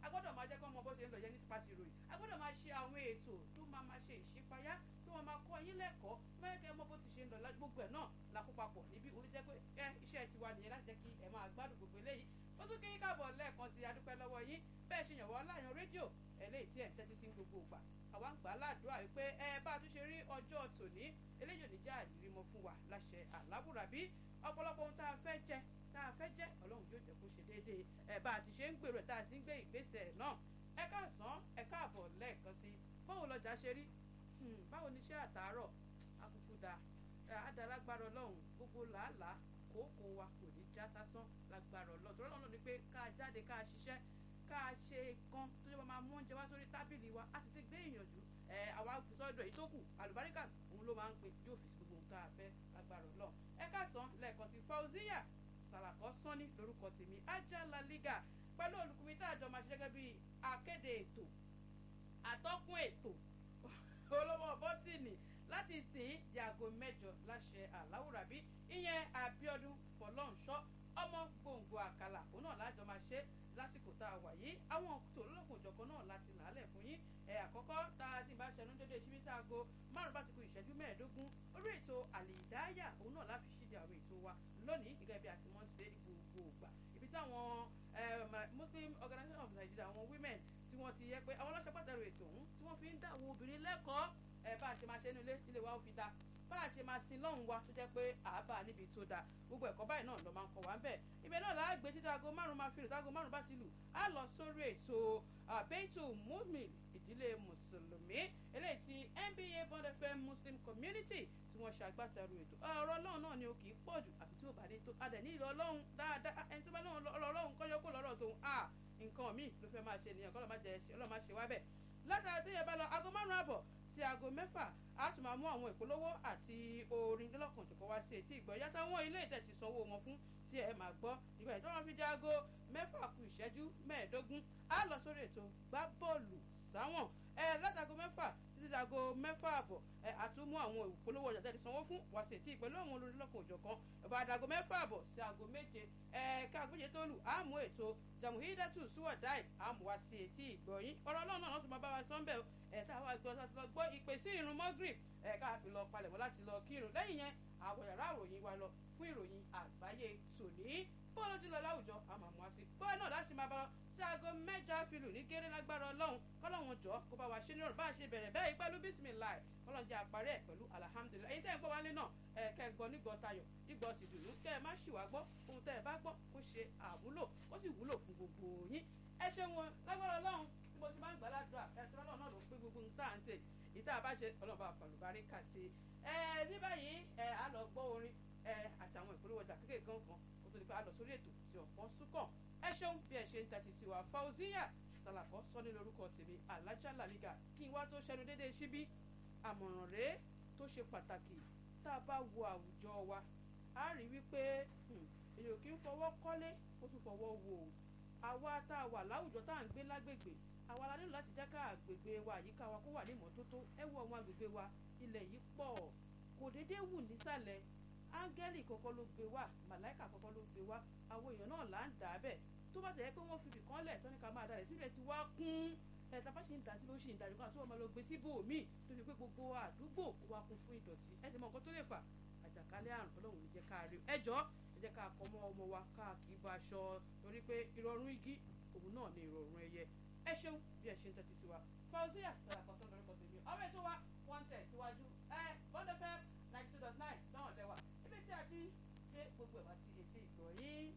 a gbọ́dọ̀ máa jẹ́ kó mọ bó ṣe ń lọ yẹn ní pàṣẹ ìròyìn a gbọ́dọ̀ máa ṣe àwọn ètò tó máa máa ṣe ìṣípayá tó máa máa kọ́ yín lẹ́kọ̀ọ́ mẹ́kẹ́ mọ bó ti ṣe ń lọ gbogbo ẹ̀ náà la kó papọ̀ níbí orí jẹ́ pé ẹ iṣẹ́ tiwa nìyẹn láti jẹ́ kí ẹ máa gbádùn gbogbo eléyìí ó tún kí yín káàbọ̀ lẹ́ẹ̀kan sí adúpẹ́ lọ́wọ́ yín bẹ́ẹ̀ ṣe yànwọ́ láyàn rédíò eléyìí tí ẹ̀ ń tẹ́tí sí gbogbo ìgbà àwa ń gbà á ládùúrà wípé ẹ bá a tún ṣe rí ọjọ́ tòní eléyìí ò ní já àdìrí mọ́ fún wa láṣẹ àlábùràbí ọ̀pọ̀lọpọ̀ ohun tá a fẹ́ jẹ tá a fẹ́ jẹ́ ọlọ́run yóò jẹ́ kó ṣe déédéé ẹ̀ bá a ti ṣe ń gbèrò tá a ti ń gbé ìgbésẹ̀ náà ẹ káàsán ẹ káàbọ̀ lẹ́ẹ̀kan sí báwo lọjà ṣe rí báwo ni iṣẹ́ àtàárọ̀ akúkú da àdàlágbára ọlọ́run gbogbo làálàá kòókò wa kò ní já sásán lágbára ọlọ́run tó lọ́nà ni pé ká jáde ká ṣiṣẹ́ ká ṣe kan tó yẹ máa mú oúnjẹ wá sórí tábìlì wa a sì ti gbé ìyànjú ẹ àwa sọ́dọ̀ èyí tó kù àlùbáríkà òun ló máa ń pè yóò fi gbogbo ohun tá a fẹ́ lágbára ọlọ́run ẹ káàsán lẹ́ẹ̀kan sí Fauziya Sàlàkọ́ Sọ́ni lórúkọ tèmi Ajala Liga pẹ̀lú olùkùnmi tá a jọ máa ṣe gẹ́gẹ́ bí akéde ètò àtọ́kùn ètò olówó bọ́tìnì láti tì í yàgò mẹ́jọ láṣẹ àláwùrábí ìyẹn Abíọ́dún Fọlọ́nṣọ́ ọmọ gbòǹgbò àkàlà òun náà lájọ máa ṣe lásìkò tá a wà yìí àwọn tòlólòkùn ìjọkan náà láti làálẹ̀ fún yín ẹ̀ àkọ́kọ́ tá a ti bá ṣẹnu dédé ṣíbí tá a go márùn bá ti kù ìṣẹ́jú mẹ́ẹ̀ẹ́dógún orí ètò àlìdáyà òun náà láfi ṣíde àwọn ètò wa lónìí gẹ́gẹ́ bí a ti mọ̀ ń ṣe gbogbo ògbà ibi táwọn Muslim Organization of Nigeria àwọn women tí wọ́n ti yẹ pé àwọn ọlọ́ṣẹ́ pàtàkì ètò ọ̀hún tí wọ́n fi ń dá àwọn obìnrin lẹ́kọ̀ọ́ ẹ̀ bá a ṣe máa ṣe nílé ilé wa ó fi da bá a ṣe máa sin lọ́hùn wa tó jẹ́ pé àábà níbi tó dáa gbogbo ẹ̀kọ́ báyìí náà ló máa ń kọ́ wa ń bẹ̀. ibẹ̀ náà là á gbé títí aago márùn-ún máa fi rè táago márùn-ún bá ti lù á lọ sórí ètò àbẹ́tò mumin ìdílé mùsùlùmí eléyìí ti NBA Bond FM Muslim Community tí wọ́n ṣe agbátẹrù ètò ọ̀rọ̀ ọlọ́run náà ni ó kì í pọ̀ jù àfi tí ó bá dé tó adẹ̀ ní ìlọ ọlọ́run dáadáa ẹni tó bá náà ọlọ́run kọ́jọ́ kó lọ́rọ̀ tóun à nǹkan míì ló fẹ́ máa ṣe nìyẹn kọ́ lọ́ máa ṣe wá bẹ̀ látara tó yẹ bá lọ aago márùn-ún àbọ̀ sí aago mẹ́fà a tún máa mú àwọn ìpolówó àti orin lọ́lọ́kan tó kọ́ wá sí etí ìgbọ́ yàtọ̀ àwọn ilé ìtẹ̀ ti sanwó wọn fún tí ẹ máa gbọ́ ìgbà tó wọn fi di aago mẹ́fà kù ìṣẹ́jú mẹ́ẹ̀ẹ́dógún a lọ sórí ètò gbá bọ́ọ̀lù sáwọn ẹ látago mẹ́fà títí dago mẹ́fà àbọ̀ ẹ àtúmú àwọn ìpolówó ọjà tẹ́lẹ̀ sanwó fún wá sí etí pẹ̀lú àwọn olórí lọ́kàn òjọ̀kan ẹ̀bà àdàgọ mẹ́fà àbọ̀ sí aago méje ẹ káàgbéje tó lù àmú ètò jamuhidatu suwadai àmú wá sí etí ìgbọ̀yìn ọ̀rọ̀ ọlọ́run náà tún máa bá wa sọ́ńbẹ̀ ẹ̀ tá a wá gbọ́ láti lọ gbọ́ ìpè sí ìrun mọ́gírì ẹ̀ ká fi lọ palẹ̀mọ́ láti lọ kírun lẹ́yìn yẹn àwọn yàrá ìròyìn wa lọ fún ìròyìn àgbáyé tòní bọ́ọ̀lù ti lọ láwùjọ àmọ́ àmọ́ àti bọ́ọ̀lù náà láti máa bá lọ sí aago mẹ́jọ àfilù ní géré lágbára ọlọ́run kọ́lọ́hún jọ kó bá wa ṣe ní ọ̀rọ̀ bá a ṣe bẹ̀rẹ̀ bẹ́ẹ̀ pẹ̀lú bísímìláì kọ́lọ́hún jẹ́ àparí ẹ̀ pẹ̀lú alihamudulilayi èyí tẹ́ ẹ̀ ń gbọ́ wálé náà ẹ̀ kẹ́ ẹ̀ gbọ́ nígbọ́ tayọ̀ nígbọ́ ti dùnú kẹ́ ẹ̀ má ṣì wá gbọ́ ohun tẹ́ ẹ̀ bá gbọ́ kó ṣe àmúlò ó sì wúlò fún gbogbo yín ẹ ṣe wọn lágbára ọlọ́run bí mo ti máa ń gbà ládùúrà ẹ̀ tí ọlọ́run náà ló pé gbogbo nǹkan tá à ń ṣe ìta bá ṣe ọlọ́run bá fàlùbárí kà sí ẹ ní báyìí ẹ á lọ gbọ́ orin ẹ àtàwọn ìpolówó ọjà kékeré kan kan kó tó di pé a lọ sórí ètò tí ọ̀pọ̀ súnkàn ẹ ṣeun bí ẹ ṣe ń tẹ́tí sí wa Fauziya Sàlàkọ́ Sọ́ni lórúkọ tèmi Ajala Liga kí n wá tó ṣẹnu déédéé síbí àmọ̀ràn rèé tó ṣe pàtàkì tá a bá wo àwùjọ wa a rí wípé èèyàn kì í fọwọ́ kọ́lé ó tún fọwọ́ wò ó àwa tá a wà láwùjọ tá à ń gbé lágbègbè àwa la nílò láti jẹ́ ká àgbègbè wa àyíká wa kó wà ní ìmọ́tótó ẹ wo àwọn àgbègbè wa ilẹ̀ yìí pọ̀ kò déédéé wù nísàlẹ̀ áńgẹ́lì kọ́kọ́ ló gbé wá màláìkà kọ́kọ́ ló gbé wá àwọn èèyàn náà là ń dà á bẹ̀ tó bá tẹ̀yẹ pé wọ́n fi ibìkan lẹ̀ tọ́ni ká máa dalẹ̀ síbẹ̀ ti wá kún ẹ̀ tá a bá ṣe ń dà síbẹ̀ ó ṣe ń darí kan àti wọ́n máa lọ gbé síbò míì tó fi pé gbogbo àdúgbò wa kún fún ìdọ̀tí ẹ ti mọ nǹkan tó lè fà àjàkálẹ̀ àrùn ọlọ́run ní jẹ́ ká rí ẹ jọ ẹ jẹ́ ká kọ́ mọ́ ọmọ wa ká kì í bá aṣọ torí pé ìrọ̀rùn igi òun náà ni ìrọ̀rùn ẹyẹ ẹ ṣeun bí ẹ ṣe ń tẹ́tí sí wa Fauziya Sàlàkọ́ Sọ́ni lórúkọ tèmi ọ̀rẹ́ tó wa wọ́n tẹ̀ síwájú ẹ bọ́dọ̀ fẹ́ ninety two dot nine náà lẹ́wà ibi tí a ti gbé gbogbo ẹ̀ wá sí etí ìgbọ̀ yín.